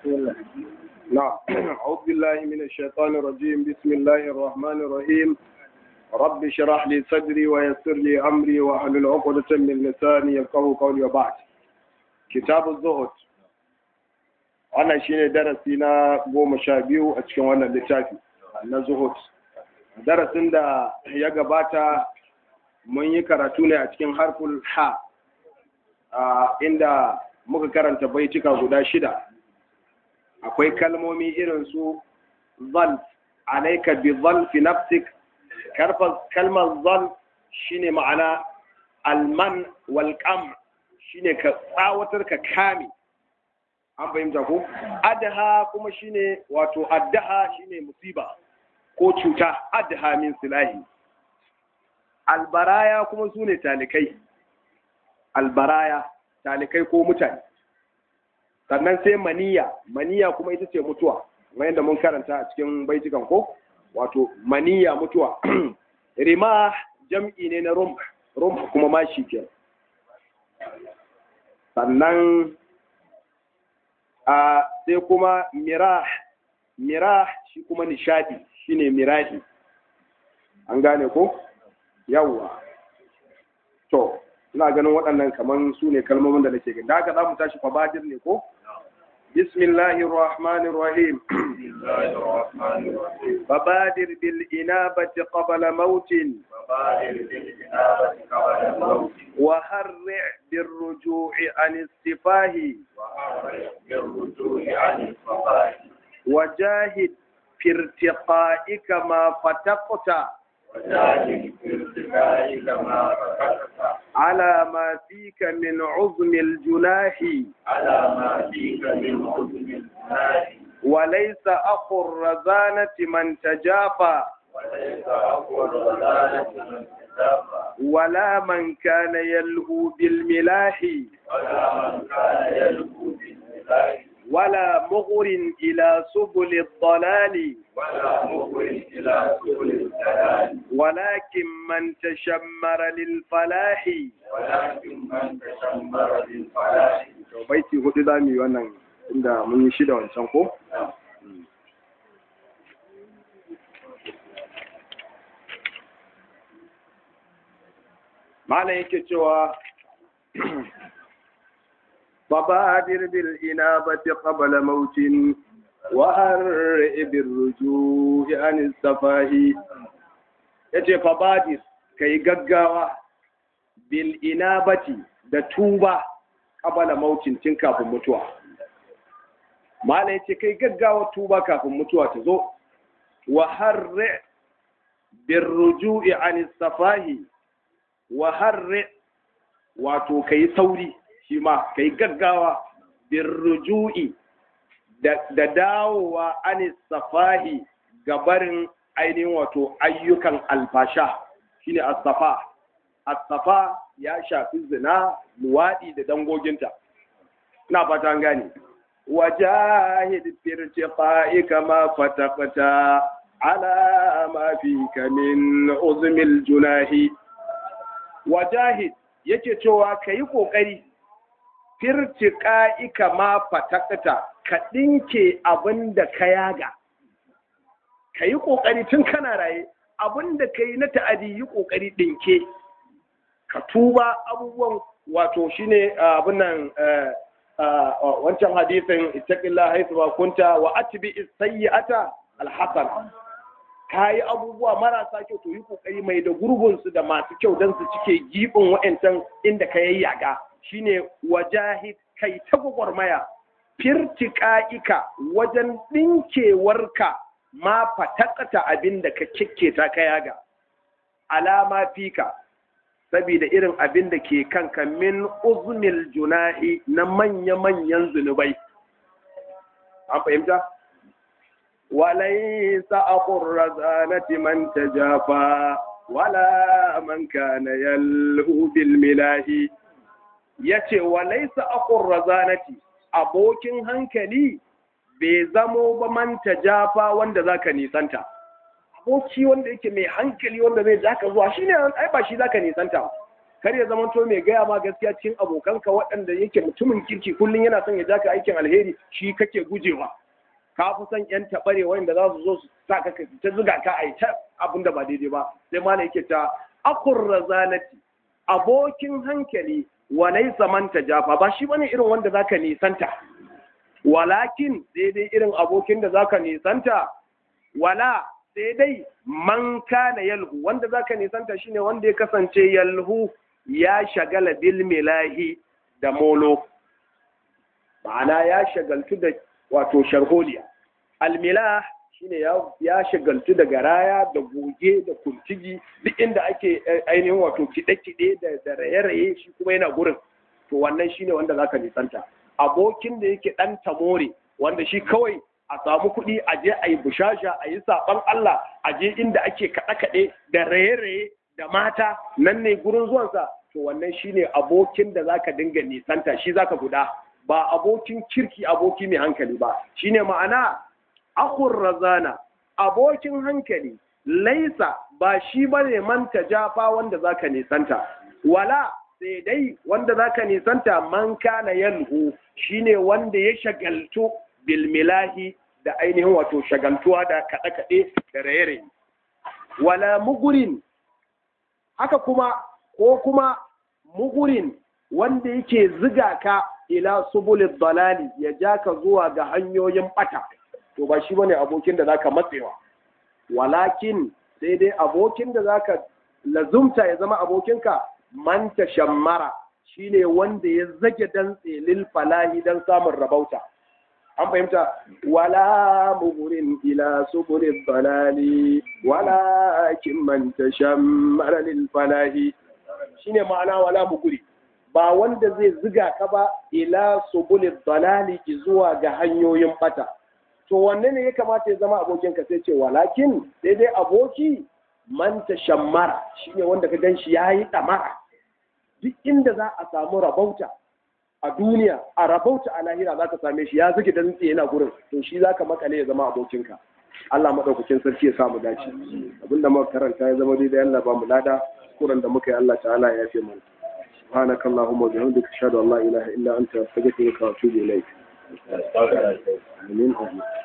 نعم أعوذ بالله من الشيطان الرجيم بسم الله الرحمن الرحيم رب اشرح لي صدري ويسر لي أمري واحلل عقدة من لساني يفقهوا قولي وبعد كتاب الزهد wannan shine darasi na goma sha biyu a cikin wannan littafi na zuhud darasin da ya gabata mun yi karatu ne a cikin harful ha inda muka karanta baitika guda shida akwai kalmomi irin su zalf alaika bi zalfi nafsik kalmar zalf shine ma'ana alman wal qam shine ka tsawatar ka kame an fahimta ko adaha kuma shine wato addaha shine musiba ko cuta addaha min silahi albaraya kuma sune talikai albaraya talikai ko mutane sannan sai maniya maniya kuma ita ce mutuwa kamar yadda mun karanta a cikin baitukan ko wato maniya mutuwa rima jam'i ne na rum rum kuma mashi ke sannan a sai kuma mirah mirah shi kuma nishadi shine mirahi an gane ko yawwa to ina ganin waɗannan kaman su ne kalmomin da nake gani da haka za mu tashi fabadir ne ko bismillahir rahmanir rahim فبادر بالإنابة قبل موت وهرع بالرجوع عن السفاه وجاهد في ارتقائك ما فتقت على ما فيك من عظم الجناح على ما فيك من عظم الجناح وليس أخو الرزانة من تجافى وليس أقوى الرزانة من تجافى ولا من كان يلهو بالملاح ولا من كان يلهو بالملاح ولا مغر إلى سبل الضلال ولا مغر إلى سبل الدلال ولكن من تشمر للفلاح ولكن من تشمر للفلاح baiti hudu za mu yi wannan inda mun yi shida wancan ko malam yake cewa فبادر بالإنابة قبل موت وهرئ بالرجوع عن السفاه yace fabadir kai gaggawa bil inabati da tuba qabala mautin tun kafin mutuwa mala yace kai gaggawa tuba kafin mutuwa ta zo wa harri bir ruju'i an safahi wa harri wato kai sauri shi ma kai gaggawa bin ruju'i da dawowa anis safahi gabarin ainihin wato ayyukan alfasha shine as-safa as-safa ya shafi zina luwaɗi da dangoginta ina fata an gane wajahid firtiqa'ika ma fataqta ala ma fika min uzmil junahi wajahid yake cewa kayi kokari firtiƙa'ika ma fatakta ka ɗinke abin da ka yaga ka yi ƙoƙari tun kana raye abin da ka yi na ta'adi yi ƙoƙari ɗinke ka tuba abubuwan wato shine abin nan wancan hadisin ittaqillah haythu ma kunta wa atbi as-sayyi'ata al-hasan ka yi abubuwa marasa kyau to yi ƙoƙari mai da gurbinsu da masu kyau don su cike giɓin wa'ancan inda ka yayyaga shine wajahid kai ta gwagwarmaya firtiƙa'ika wajen ɗinkewarka ma fatakata abin da ka kikketa ka yaga alama fika saboda irin abin da ke kanka min uznil junahi na manya-manyan zunubai an fahimta walaisa aqur razanati man tajafa wala man kana yalhu bil milahi ya ce wa laisa akun razanati abokin hankali bai zamo ba manta jafa wanda zaka nisanta aboki wanda yake mai hankali wanda zai zaka zuwa shine ai ba shi zaka nisanta kar ya zama to mai gaya ma gaskiya cikin abokanka waɗanda yake mutumin kirki kullum yana son ya ja ka aikin alheri shi kake gujewa ka fi son yan taɓare wanda za su zo su sa ka ta zuga ka a yi ta abin da ba daidai ba sai ma yake ta akur razanati abokin hankali wa laysa man tajafa ba shi bane irin wanda zaka nisanta walakin sai dai irin abokin da zaka nisanta wala sai dai man kana yalhu wanda zaka nisanta shine wanda ya kasance yalhu ya shagala bil milahi da molo ma'ana ya shagaltu da wato sharholiya almilah shine ya ya shagaltu da garaya da goge da kuntigi duk inda ake ainihin wato kide-kide da da raye-raye shi kuma yana gurin to wannan shine wanda zaka nisanta abokin da yake dan tamore wanda shi kawai a samu kuɗi a je a yi bushasha a yi saɓan Allah a je inda ake kaɗe-kaɗe da raye-raye da mata nan ne gurin zuwansa to wannan shine abokin da zaka dinga nisanta shi zaka guda ba abokin kirki aboki mai hankali ba shine ma'ana akur razana abokin hankali laisa ba shi bane man jafa wanda zaka nisanta wala sai dai wanda zaka nisanta man kana yalhu shine wanda ya shagaltu bilmilahi da ainihin wato shagaltuwa da kaɗe-kaɗe da raye-raye. Wala mugurin, haka kuma ko kuma mugurin wanda yake ziga ka ila subulid dalali ya ja ka zuwa ga hanyoyin ɓata, to ba shi bane abokin da zaka matsewa. Walakin sai dai abokin da zaka lazumta ya zama abokinka manta shammara shine wanda ya zage dantse lil falahi dan samun rabauta. an fahimta wala mugurin ila subulil dalali wala kin man tashammara lil falahi shine ma'ana wala muguri ba wanda zai ziga ka ba ila subulil dalali zuwa ga hanyoyin bata to wanne ne ya kamata ya zama abokin ka sai ce walakin sai dai aboki man tashammara shine wanda ka ganshi yayi damara duk inda za a samu rabauta a duniya a rabauta a lahira za ka same shi ya zuke da nutse yana gurin to shi za ka makale ya zama abokinka Allah maɗaukakin sarki ya samu dace abinda muka karanta ya zama daidai Allah ba mu lada kuran da muka yi Allah ta'ala ya yafe mana سبحانك اللهم وبحمدك اشهد ان لا اله الا انت استغفرك واتوب اليك. امين